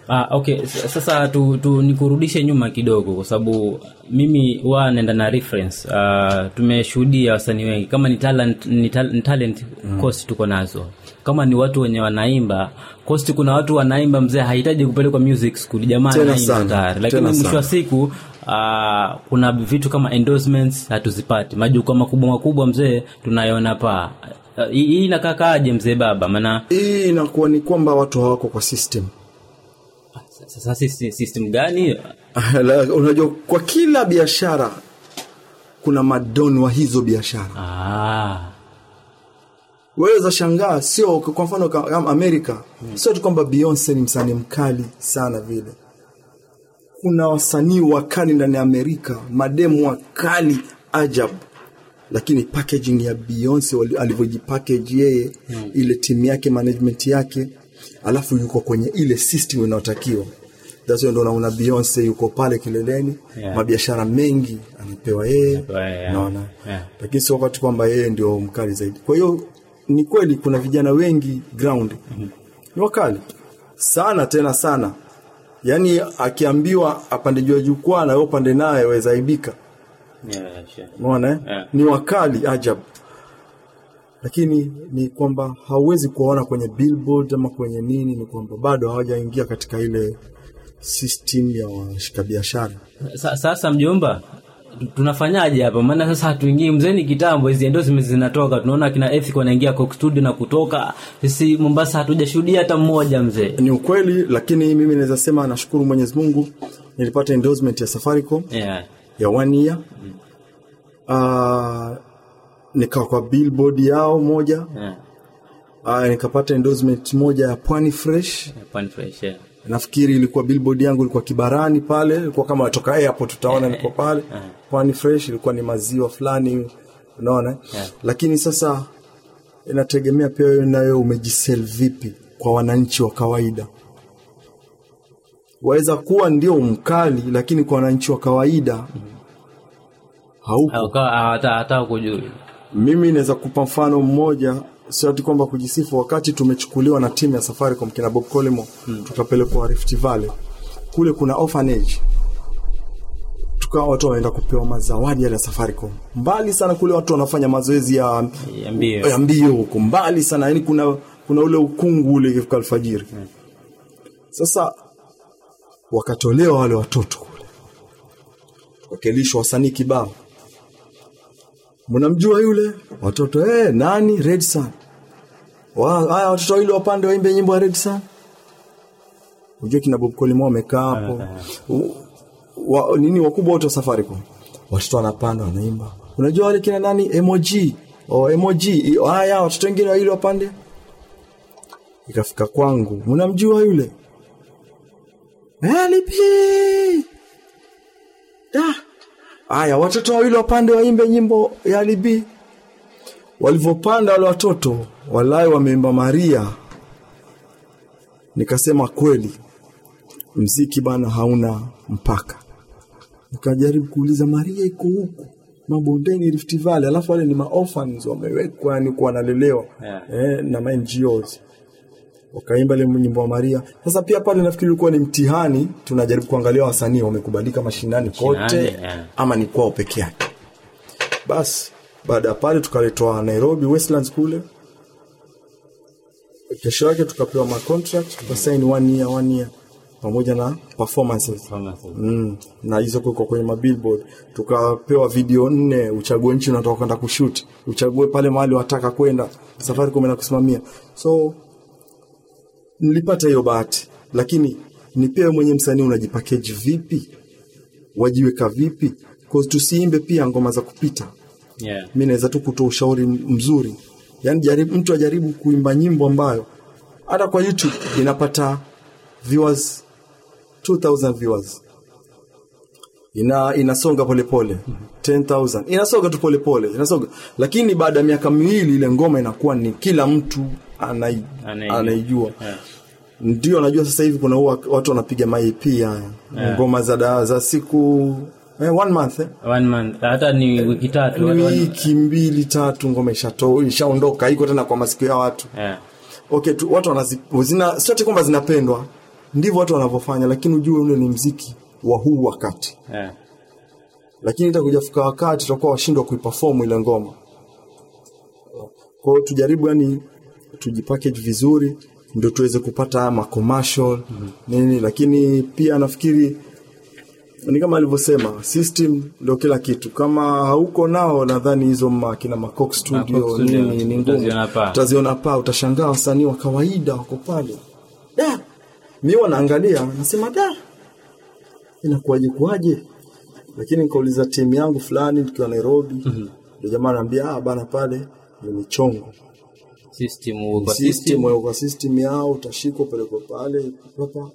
Ah, okay S- sasa tu, tu nikurudishe nyuma kidogo kwa sababu mimi huwa naenda na reference uh, tumeshuhudia wasanii wengi kama ni talent, ni tal, ni talent mm. cost tuko nazo kama ni watu wenye wanaimba cost kuna watu wanaimba mzee hahitaji kupelekwa music school jamaa Tena anaimba sana, tayari lakini tena mwisho sana. wa siku uh, kuna vitu kama endorsements hatuzipati majukwaa makubwa makubwa mzee tunayona paa Uh, hii hii inakakaaje mzee baba maana hii inakuwa ni kwamba watu hawako kwa system sasa sisi system gani La- unajua kwa kila biashara kuna madon wa hizo biashara ah. waweza shangaa sio kwa mfano ka- kama amerika sio tu kwamba beyonce ni msanii mkali sana vile kuna wasanii wakali ndani ya amerika mademu wakali ajabu lakini packaging ya beyonce wali- alivyojipackage yeye hmm. ile timu yake management yake alafu yuko kwenye ile system inayotakiwa That's why ndo unaona beyonce yuko pale kileleni Yeah. mabiashara mengi anapewa yeye Anapewa yeye, yeah. naona Yeah. lakini sio wakati kwamba yeye ndio mkali zaidi kwa hiyo ni kweli kuna vijana wengi ground mm-hmm. ni wakali sana tena sana yaani akiambiwa apande juu ya jukwaa na wewe upande naye wezaibika yeah, sure. umeona eh? Yeah. ni wakali ajabu lakini ni kwamba hauwezi kuwaona kwenye billboard ama kwenye nini ni kwamba bado hawajaingia katika ile system ya washika biashara Sa, sasa mjomba tu- tunafanyaje hapa maana sasa hatuingii mzeni kitambo hizi endorsements zinatoka tunaona kina Ethic wanaingia Coke Studio na kutoka sisi Mombasa hatujashuhudia hata mmoja mzee ni ukweli lakini mimi naweza sema nashukuru mwenyezi mungu nilipata endorsement ya safaricom yeah. ya one year uh, nikawa kwa billboard yao moja yeah. uh, nikapata endorsement moja ya pwani fresh Pan fresh yeah. nafikiri ilikuwa billboard yangu ilikuwa kibarani pale ilikuwa kama natoka airport utaona niko pale pwani fresh ilikuwa ni maziwa fulani unaona Yeah. lakini sasa inategemea pia wewe nawe umejisel vipi kwa wananchi wa kawaida waweza kuwa ndio mkali lakini kwa wananchi wa kawaida hauko Au kawa- hata hata kujui mimi naweza kupa mfano mmoja sio ati kwamba kujisifu wakati tumechukuliwa na timu ya safaricom kina bob colimo hmm. tukapelekwa rift valley kule kuna orphanage tukawa watu wanaenda kupewa mazawadi yale ya safaricom mbali sana kule watu wanafanya mazoezi ya ya mbio ya mbio huko mbali sana yani kuna kuna ule ukungu ule ikifika alfajiri sasa wakatolewa wale watoto kule wakelishwa wasanii kibao mnamjua yule watoto eh nani red sun Wa- haya watoto wawili wapande waimbe nyimbo ya red sun unajua kina bob colimo wamekaa hapo U- wa, nini wakubwa wote wa safaricom watoto wanapanda wanaimba unajua wale kina nani emoji oh, emoji haya watoto wengine wawili wapande ikafika kwangu mnamjua yule Elipi da haya watoto wawili wapande waimbe nyimbo ya libi walivyopanda wale watoto walai wameimba maria nikasema kweli mziki bana hauna mpaka nikajaribu kuuliza maria iko huku mabondeni Rift Valley alafu wale ni maorphans wamewekwa yani kuwa wanalelewa Yeah. eh, na ma NGOs wakaimba ile nyimbo ya Maria. Sasa pia pale nafikiri ulikuwa ni mtihani, tunajaribu kuangalia wasanii wamekubalika mashinani kote Mashinani, yeah. ama ni kwao peke yake. Basi baada ya pale tukaletwa Nairobi Westlands kule, kesho yake tukapewa ma contract tukasign one year one year pamoja na performances mm, na hizo kuko kwenye mabillboard tukapewa video nne uchague nchi unataka kwenda kushoot uchague pale mahali wataka kwenda safari kumena kusimamia so nilipata hiyo bahati lakini ni pia wewe mwenye msanii unajipakeji vipi wajiweka vipi cause tusiimbe pia ngoma za kupita yeah. mi naweza tu kutoa ushauri mzuri yaani jaribu, mtu ajaribu kuimba nyimbo ambayo hata kwa youtube inapata viewers 2000 viewers ina inasonga polepole 10000 inasonga tu polepole inasonga lakini baada ya miaka miwili ile ngoma inakuwa ni kila mtu anai, Anaijua. anaijua Yeah. ndio najua sasa hivi kuna huwa watu wanapiga maep haya ngoma za, da- za siku eh, one month eh? One month hata ni wiki tatu ni watu wana- wiki mbili tatu ngoma ishato ishaondoka iko tena kwa masikio ya watu yeah. okay tu, watu wanazi, zina sio ati kwamba zinapendwa ndivyo watu wanavyofanya lakini ujue ule ni mziki wa huu wakati yeah. lakini itakuja fika wakati tutakuwa washindwa kuiperform ile ngoma kwa hiyo tujaribu yani tujipackage vizuri ndio tuweze kupata haya macommercial nini lakini pia nafikiri ni kama alivyosema system ndio kila kitu kama hauko nao nadhani hizo makina macox studio, Coke Studio, nini ni ngumu utaziona paa. utaziona paa utashangaa wasanii wa kawaida wako pale da mi wanaangalia nasema da inakuwaje kuwaje lakini nikauliza timu yangu fulani tukiwa nairobi ndio jamaa anaambia ah bana pale ni michongo system uko kwa system system wewe kwa system yao utashikwa upelekwe pale papa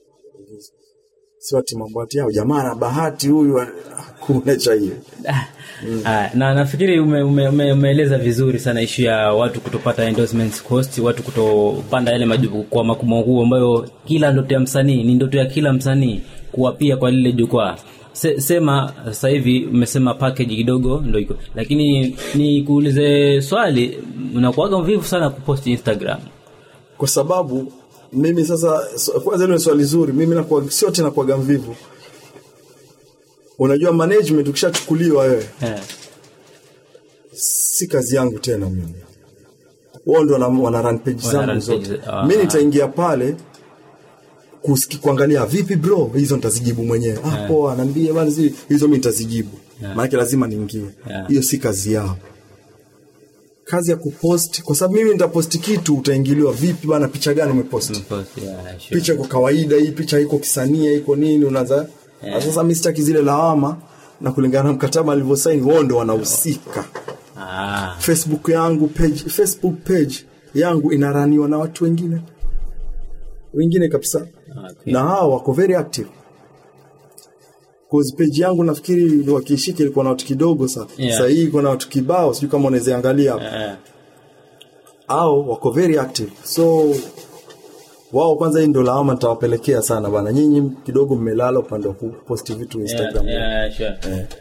si wati mambo ati yao jamaa na bahati huyu kuna cha hiyo Ah, na nafikiri umeeleza ume, ume, umeeleza vizuri sana ishu ya watu kutopata endorsements cost watu kutopanda yale majukwaa makubwa makubwa ambayo kila ndoto ya msanii ni ndoto ya kila msanii kuwapia kwa lile jukwaa Se, sema sasa hivi umesema package kidogo ndo iko lakini ni kuulize swali unakuaga mvivu sana kupost instagram kwa sababu mimi sasa so- kwanza hilo ni swali zuri mimi nakuwa sio tena kuaga mvivu unajua management ukishachukuliwa wewe eh. si kazi yangu tena mimi wao ndo wana, wana run page Wana zangu run zote page, ah. mi nitaingia pale kusiki, kuangalia vipi bro hizo nitazijibu mwenyewe ah, poa anaambia bana zi- hizo mi nitazijibu maanake lazima niingie Yeah. hiyo si kazi yao kazi ya kupost kwa sababu mimi nitaposti kitu utaingiliwa vipi bana picha gani umeposti Post, yeah, sure. picha iko kawaida hii picha iko kisania iko nini unaanza Yeah. sasa mi sitaki zile lawama na kulingana na mkataba alivyosaini wao ndo wanahusika ah. facebook yangu page facebook page yangu inaraniwa na watu wengine wengine kabisa Okay. na hao wako very active cause page yangu nafikiri wakiishika ilikuwa na watu kidogo sana Yeah. sasa hii iko na watu kibao sijui kama unaweza angalia hapo Eh, au wako very active so wao kwanza hii ndo lawama nitawapelekea sana bana nyinyi kidogo mmelala upande wa kuposti vitu instagram yeah, yeah, sure.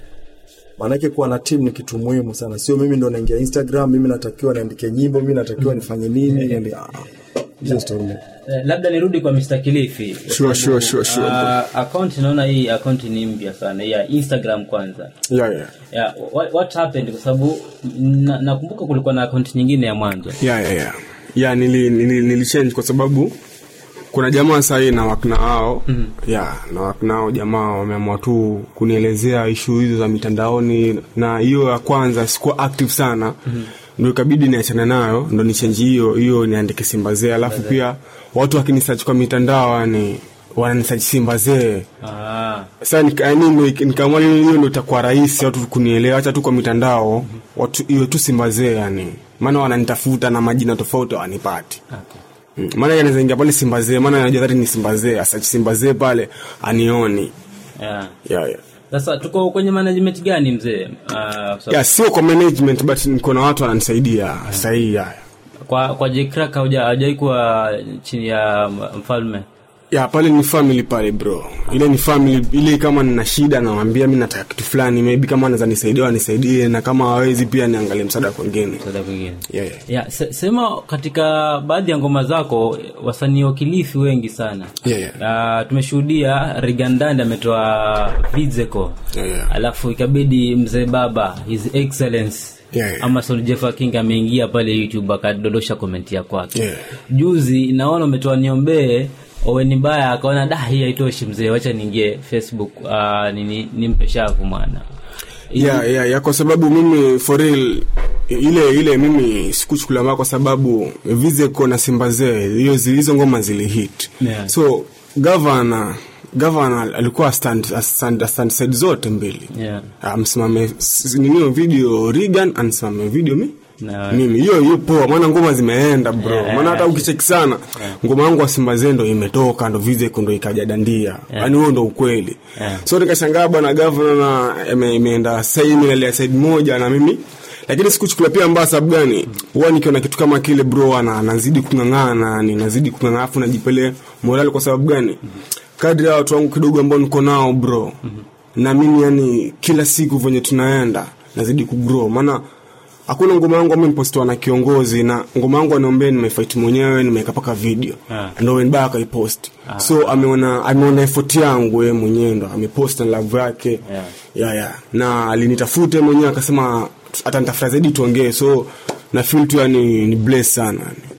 maanake kuwa na team ni kitu muhimu sana sio mimi ndo naingia instagram mimi natakiwa niandike nyimbo mimi natakiwa nifanye nini niende- ah, hizo story ni- Eh, labda nirudi kwa Mr. Kilifi Sure, sure, sure, sure. uh, account naona hii account ni mpya sana ya Instagram kwanza yeah, yeah. yeah, what, what happened kwa sababu na- nakumbuka kulikuwa na account nyingine ya mwanzo yeah, yeah, yeah. yeah nili, nili, nilichange kwa sababu kuna jamaa sahii na wakna wao mm-hmm. yeah, na wakna wao jamaa wameamua tu kunielezea ishu hizo za mitandaoni na hiyo ya kwanza sikuwa active sana mm-hmm. ndo ikabidi niachane nayo ndo nichenji hiyo hiyo niandike simbazee alafu pia watu wakinisearch kwa mitandao yani wananisearch simbazee ah, sasa nika- yaani ndo- nikaamua hiyo hiyo ndo itakuwa rahisi watu kunielewa hacha tu kwa mitandao watu hiyo tu simbazee yani maana wananitafuta na majina tofauti hawanipati okay. Mm, maana anaweza ingia pale simbazee maana anajua dhati ni simbazee asachi simbazee pale anioni yeah. yeah, yeah. sasa tuko kwenye management gani mzee uh, kwa sababu- yeah, sio kwa management but niko na watu wananisaidia sahii yeah. kwa kwa jcrack hajawai kuwa chini ya mfalme ya pale ni family pale bro ile ni family ile kama nina shida nawambia mi nataka kitu fulani maybe kama anaweza nisaidia wanisaidie na kama hawezi pia niangalie msaada kwengine msaada kwingine yeah, yeah. ya se, sema katika baadhi ya ngoma zako wasanii wa kilifi wengi sana Yeah, yeah. Uh, tumeshuhudia rigandand ametoa vizeko Yeah, yeah. alafu ikabidi mzee baba his excellence Yeah, yeah. Amason Jeffa King ameingia pale youtube akadondosha komenti ya kwake Yeah. juzi naona umetoa niombee oweni baya akaona da hii haitoshi mzee wacha niingie facebook uh, nini nimpe shavu mwana yeah, yeah, yeah, kwa sababu mimi for real ile ile mimi sikuchukulia mbaya kwa sababu vizeko na simbazee hiyo zi- hizo ngoma zilihit Yeah. so gavana gavana alikuwa stand, stand, stand side zote mbili Yeah. amsimame s- ninio video Reagan anisimame video mi Na- mimi hiyo hiyo poa maana ngoma zimeenda bro Yeah. maana hata ukicheki sana ngoma yangu wa Simbaze ndo imetoka ndo Vizeko ndo ikaja dandia yani huo ndo ukweli Yeah. so nikashangaa bwana governor na ime- imeenda side ile side moja na mimi lakini sikuchukulia pia mbaya sababu gani huwa nikiona kitu kama kile bro ana nazidi kung'ang'ana ni nazidi kung'ang'ana afu najipele morali kwa sababu gani kadri ya watu wangu kidogo ambao niko nao bro na mimi yani kila siku venye tunaenda nazidi kugrow maana hakuna ngoma yangu ambayo imepostiwa na kiongozi na ngoma yangu anaombea nimefight mwenyewe nimeweka paka video Ah. ndo wenbaya akaipost so ameona ameona effort yangu yeye mwenyewe ndo amepost na love yake Yeah. yeah, yeah. na alinitafute mwenyewe akasema atanitafuta zaidi tuongee so na feel tu yani ni bless sana